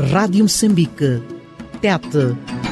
Rádio Moçambique. Tete.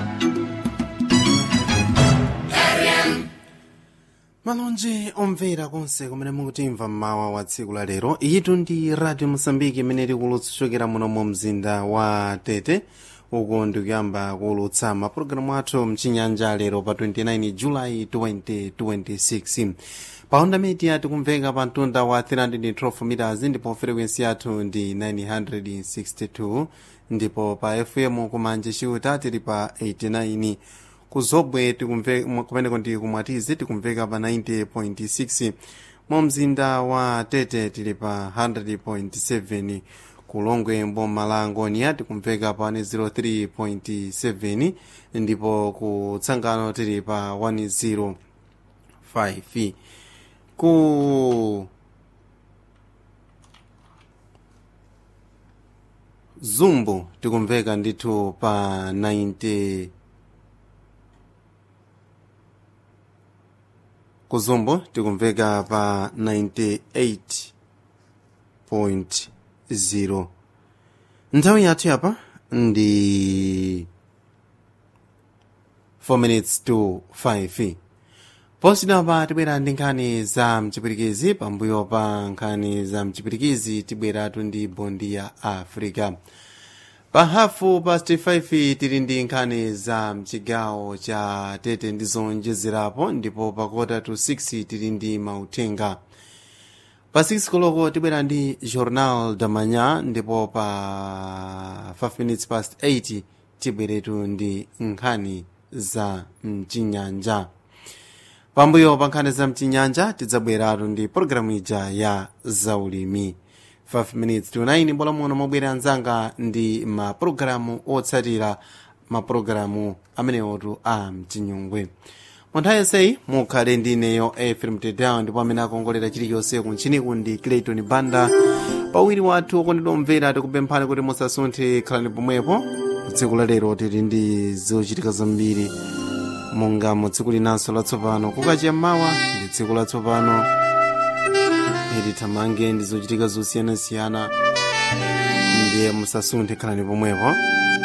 malonje omvera konse kumene mukutimva mmawa wa tsiku la lero iyitu ndi radio mosambiki imene tikulutsokera muno mu mzinda wa tete uku ndikuyamba kuulutsa mapulogalamu athu mchinyanja lero pa 29 julayi 2026 pa onda media tikumveka pa mtunda wa 312 meters ndipo frequency yathu ndi 962 ndipo pa fm kumanje chiuta tili pa 89 kuzobwe kumeneko ndi kumwatizi tikumveka pa 90.6 mu mzinda wa tete tili pa 100.7 kulongwe mboma la angonia tikumveka pa 103.7 ndipo ku tsangano tili pa 105 ku zumbu tikumveka ndithu pa 90 kuzumbu tikumveka pa 98.0 nthawi yathu yapa ndi 4 minutes to 5 posidapa tibwera ndi nkhani za mchipirikizi pambuyo pa nkhani za mchipirikizi tibweratu ndi bondi ya africa pa hafu pa 65 tili ndi nkhani za mchigawo cha tete ndi zonjezerapo ndipo pa kota to 6 tili ndi mauthenga pa 6 koloko tibwera ndi journal da manhã ndipo pa 5 minutes past 8 tibweretu ndi nkhani za mchinyanja pambuyo pa nkhani za mchinyanja tidzabweratu ndi pologalamu ija ya zaulimi 5 minutes to 9 mbola muno mobwera anzanga ndi mapulogalamu otsatira mapulogalamu amenewotu a mchinyungwe munthawi yonseyi mukhale ndi ineyo efrem tedown ndipo amene akongolera chilichonse kunchiniku ndi clayton banda pawiri wathu okondedwa omvera tikupemphani kuti musasunthe khalani pomwepo tsiku la lero tili ndi zochitika zambiri monga mu tsiku linanso latsopano kukacha mawa ndi tsiku latsopano tithamange ndi zochitika zosiyanasiyana ndiye musasunthe khalani pomwepo